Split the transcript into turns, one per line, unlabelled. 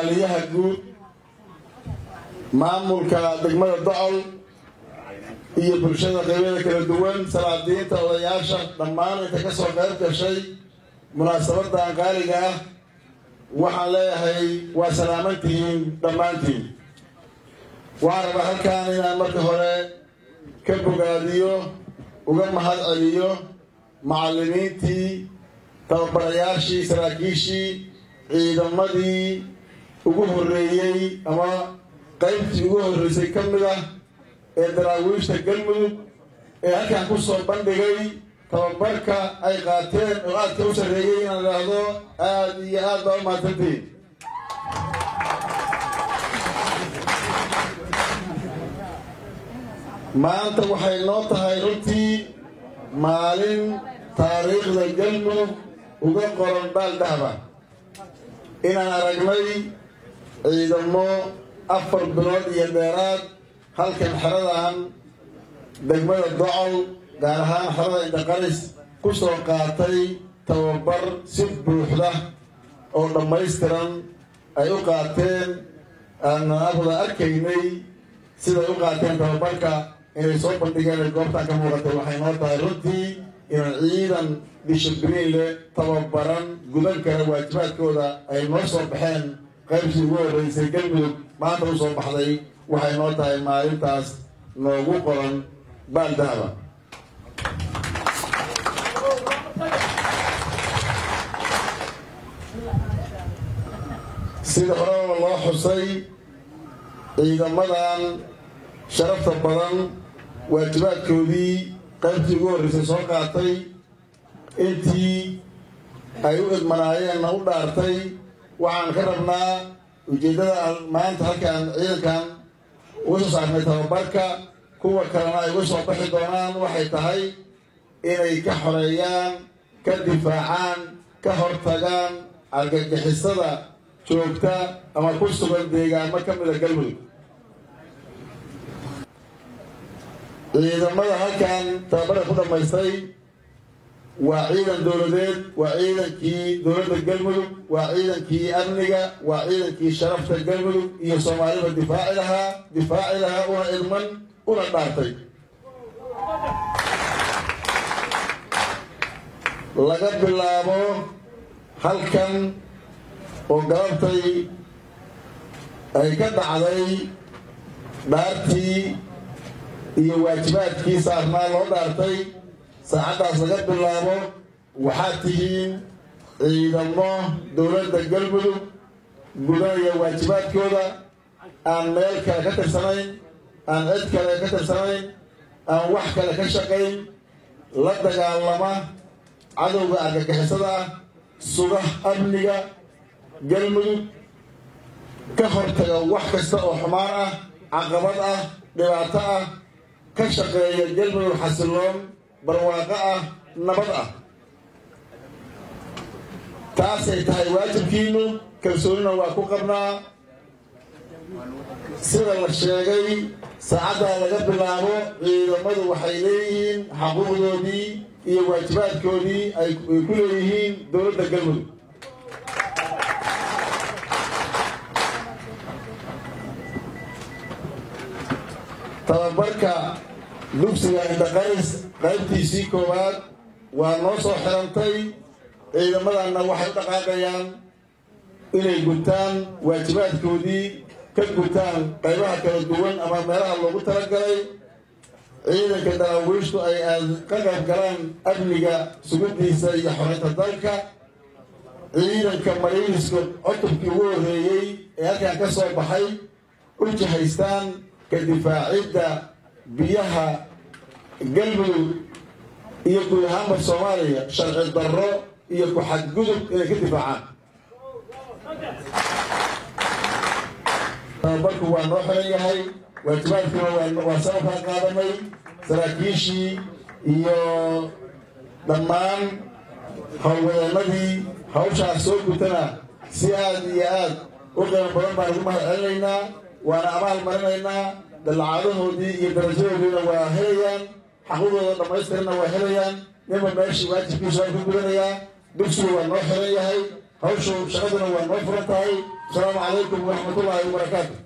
xeraaliyaha guud maamulka degmada docol iyo bulshada qeybada kala duwan salaadiinta odayaasha dhammaan inta ka soo qayb gashay munaasabadan qaaliga ah waxaan leeyahay waa salaamantihiin dhammaantiin waxaan rabaa halkaan inaan marka hore ka bogaadiyo uga mahad celiyo macallimiintii tababarayaashii saraakiishii ciidamadii ugu horreeyey ama qaybtii ugu horreysay ka mid ah ee daraawiishta galmudug ee halkaan ku soo bandhigay tababarka ay qaateen oo aadka u sarreeyey inaan idhaahdo aada iyo aad baa u mahadsantiin maanta waxay noo tahay runtii maalin taariikhda galmudug uga qoran baaldahba inaan aragnay ciidamo afar bilood iyo dheeraad halkan xeradan degmada docol gaar ahaan xerada indaqaris ku soo qaatay tababar si buuxda oo dhammaystiran ay u qaateen aanan afda arkaynay siday u qaateen tababarka inay soo bandhigeen ay goobtaan ka muuqatay waxay noo tahay runtii inaan ciidan dishibriin leh tababaran gudan kara waajibaadkooda ay noo soo baxeen qaybtii ugu horreysay galmudug maanta u soo baxday waxay noo tahay maalintaas noogu qoran baaldahaba sida horeba loo xusay ciidamadan sharafta badan waajibaadkoodii qaybtii ugu horreysay soo qaatay intii ay u idmanaayeenna u dhaartay waxaan ka rabnaa ujeeddada maanta halkaan ciidankan uga soo saarnay tababarka kuwa kalena ay uga soo baxi doonaan waxay tahay inay ka xoreeyaan ka difaacaan ka hortagaan argagixisada joogta ama ku sugan deegaamo ka mida galmudug ciidamada halkan tababarka ku dhammaystay waa ciidan dowladeed waa ciidankii dowladda galmudug waa ciidankii amniga waa ciidankii sharafta galmudug iyo soomaalida difaaci lahaa difaaci lahaa una ilman una dhaartay laga bilaabo halkan oo galabtay ay ka dhacday dhaartii iyo waajibaadkii saarnaa loo dhaartay saacaddaas laga bilaabo waxaad tihiin ciidamo dowladda galmudug gudanaya waajibaadkooda aan meel kale ka tirsanayn aan cid kale ka tirsanayn aan wax kale ka shaqayn la dagaalama cadowga argagixisada ah suga amniga galmudug ka hortaga wax kasta oo xumaan ah caqabad ah dhibaato ah ka shaqeeya galmudug xasiloon barwaaqo ah nabad ah taasay tahay waajibkiinu kalsoonina waa ku qabnaa sida la sheegay saacaddaa laga bilaabo ciidamadu waxay leeyihiin xaquuqdoodii iyo waajibaadkoodii ay ku leeyihiin dowladda galmudug tababarka dugsiga indaqaris qaybtiisii koowaad waa noo soo xirantay ciidamadanna waxay u dhaqaaqayaan inay gutaan waajibaadkoodii ka gutaan qaybaha kala duwan ama meelaha loogu talagalay ciidanka daraawiishtu ay aad ka qayb galaan amniga sugidiisa iyo xorinta dalka ciidanka mariiniska cutubkii ugu horreeyey ee halkan ka soo baxay u jihaystaan ka difaacidda biyaha galmudug iyo guud ahaanba soomaaliya sharci darro iyo ku-xadgudub inay ka difaacaan tababarku waa noo xiran yahay waajibaadkuna waa sababkaan qaadanay saraakiishii iyo dhammaan howlwadeenadii hawshaas soo gutana si aad iyo aad u qiimo badan baan ugu mahad celinaynaa waana abaal marinaynaa dallacadahoodii iyo darajadoodiina waa helayaan xaqudooda dhammaystirana waa helayaan ninba meeshii waajibkiisa waa ku gudanayaa dugsigu waa noo xiran yahay hawshu shaqaduna waa noo furan tahay asalaamu calaykum waraxmatullaahi wabarakaatu